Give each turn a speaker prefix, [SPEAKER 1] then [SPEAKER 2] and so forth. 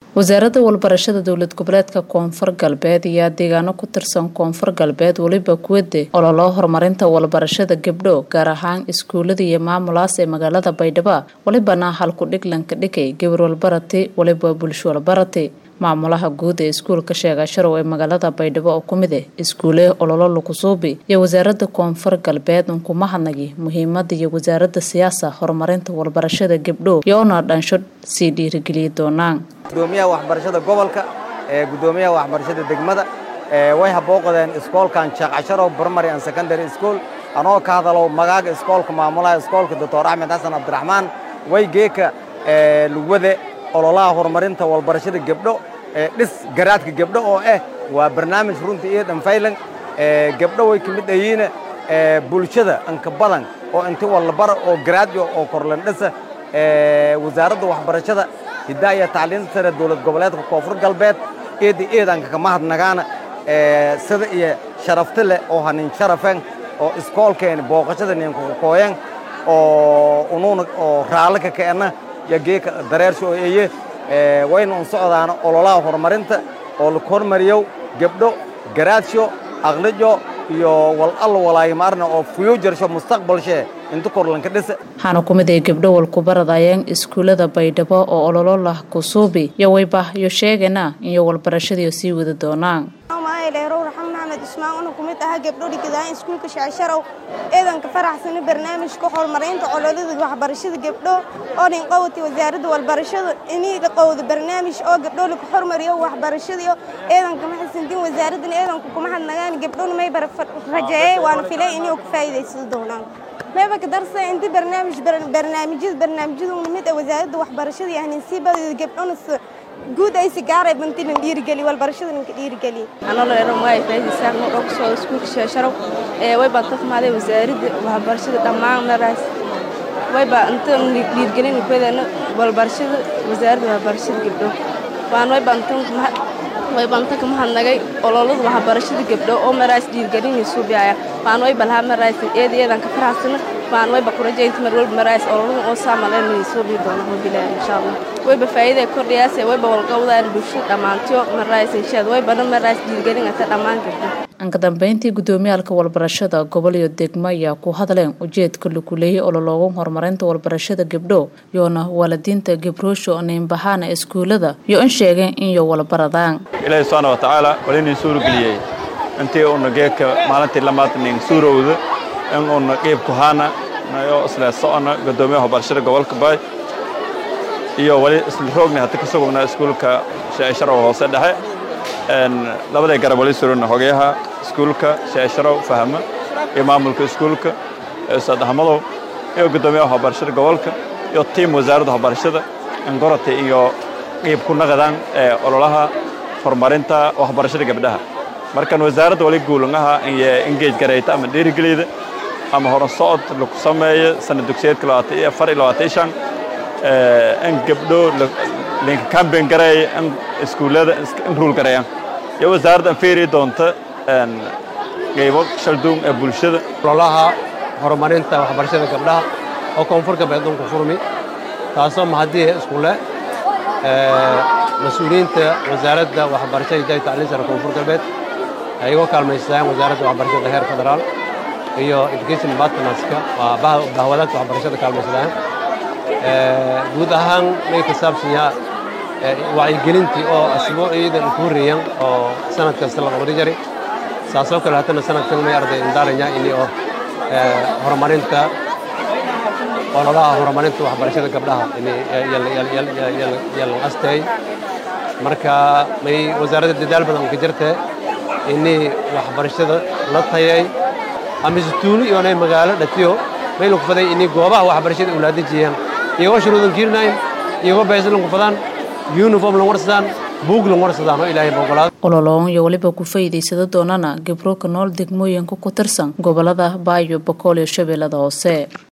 [SPEAKER 1] wasaaradda walbarashada dowlad goboleedka koonfur galbeed ayaa deegaano ku tirsan koonfur galbeed weliba kuwade ololo horumarinta walbarashada gabdho gaar ahaan iskuulada iyo maamulaas ee magaalada baydhabo welibana halku dhiglanka dhigay gabar walbarati weliba bulsho walbarati maamulaha guud ee iskuulka sheega sharow ee magaalada baydhabo oo kumid ah iskuule ololo lukusuubi iyo wasaaradda koonfur galbeed unkuma hadnagi muhiimada iyo wasaaradda siyaasa horumarinta walbarashada gabdho iyoona dhansho sii dhiirigeliya doonaan
[SPEAKER 2] gudoomiyaha waxbarashada gobolka ee gudoomiyaha waxbarashada degmada way habooqdeen iskoolkan sheekcasharow primary and secondary school anoo ka hadalo magaaga iskoolka maamulaha iskoolka doctor axmed xasan cabdiraxmaan way geeka lugwade ololaha horumarinta walbarashada gabdho dhis garaadka gabdho oo ah waa barnaamij runta iyo dhanfaylan gabdho way ka mid ayiina bulshada anka badan oo inti walbara oo garaadyo oo korlandhisa wasaaradda waxbarashada hiddaa iyo tacliinta sare dowlad goboleedka koonfur galbeed eedda eedanka kama hadnagaana sida iyo sharafti leh oo hanin sharafen oo iskoolkeeni booqashada ninkakakooyan oo unuuna oo raalli ka keenna iyo geeka dareersho oo eye wayna un socdaana ololaha horumarinta oo la hormariyow gabdho garaadsho aqlijo iyo wal alla walaayimaarna oo fuyuujarsho mustaqbalshee inta korlanka dhisa
[SPEAKER 1] waxaana ku mid ay gabdho walkubaradayeen iskuullada baydhabo oo ololo lah kusuubi iyo wayba iyo sheegana iyo walbarashadiio sii wada doonaan
[SPEAKER 3] dheerow raxan maxamed ismaan una ku mid ahaa gabdho dhigadaaan iskuulka shecsharow eedanka faraxsana barnaamijka horumarinta cololada waxbarashada gabdho oo dhin qowati wasaaradda walbarashada iniga qowda barnaamij oo gabdho lagu hormariyo waxbarashadiyo eedanka maxasantin wasaaraddan eedanka kuma hadnagaan gabdhona may rajeeyey waana filay inay ku faa'iidaysan doonaan mayba ka darsa inta barnaamij barnaamijyada barnaamijyada mid ah wasaaradda waxbarashada iyo ahninsiibada gabdhona guud ay si gaaray bantilan dhiirigeli walbarashada ninka dhiirigeli
[SPEAKER 4] anolo eran waay faa'iidaysaa noo dhog soo iskuulka sheesharow ee way baa tafmaaday wasaaradda waxbarashada dhammaan maraas way baa inta dhiirgelin kuwadana walbarashada wasaaradda waxbarashada gabdho waan way baa inta way baa inta kama hadnagay ololada waxbarashada gabdho oo maraas dhiirgelin suubiaya waan way balhaa maraas eed eedan ka faraxsana waan way ba kurajaynta mar walba maraas ololada oo saamaleen suubi doona hobilaan insha allah wayba faa'iiday kordhiyaase wayba walqowdaan bulshada dhammaantiyo maraas inshaad waybana maraas dhiirgelinata dhammaan gabdho
[SPEAKER 1] anka dambeyntii gudoomiyaalka walbarashada gobol iyo degmo ayaa ku hadleen ujeedka lagu leeyay ololooga horumarinta walbarashada gabdho yoona waalidiinta gabroosho niinbahaana iskuullada iyo in sheegeen inyo walbaradaan
[SPEAKER 5] ilaahi subxaana wa tacaala walinin suurageliyey intii uuna geedka maalintii lamaad nin suurowda in uuna qiibku haana nayo isla socona gudoomiyaha waxbarashada gobolka baay iyo wali isla roogna hata ka sugugna iskuulka sheesharow hoose dhexe labaday garab wali surana hogayaha iskuulka sheesharow fahma iyo maamulka iskuulka ustaad axmadow iyo gudoomiyaha waxbarashada gobolka iyo tiim wasaaradda waxbarashada ingorata iyo qiib ku naqdaan ee ololaha horumarinta waxbarashada gabdhaha markan wasaaradda wali guulangaha iyo engage garayta ama dhiirigeliyda ama horan socod lagu sameeyo sana dugsiyeedka labaatan iyo afar iyo labaatan iyo shan in gabdho linka kamben gareeya in iskuullada in ruul gareeyaan iyo wasaaradda feeri doonta qaybo shalduun ee bulshada
[SPEAKER 6] ololaha horumarinta waxbarashada gabdhaha oo koonfur galbeed dunku furmi taasoo mahadii iskuule mas-uuliyiinta wasaaradda waxbarashada hidaaya tacliin sare koonfur galbeed ay iga kaalmaystaan wasaaradda waxbarashada heer federaal iyo education partnerska waa bahwadaadka waxbarashada kaalmaysadaan guud ahaan may ka saabsanyaa wacyigelintii oo asbuuciidan ku horreeyan oo sanad kasta la qabri jari saasoo kale haddana sanadkan may arday indaalanya ini oo horumarinta ololaha horumarinta waxbarashada gabdhaha yalan astay marka may wasaaradda dadaal badan ka jirtee ini waxbarashada la tayay amise tuulo iyoonay magaalo dhatiyo may lagu faday ini goobaha waxbarashada ulaadajiyaan iyagoo shuruudan kiirinayn iyagoo baysalan ku fadaan uniform lan warsadaan buug lan warsadaan oo ilaahay boqolaad
[SPEAKER 1] ololoon iyo weliba ku faa'iidaysada doonana gabro ka nool degmooyinka ku tirsan gobolada baayo bokool iyo shabeellada hoose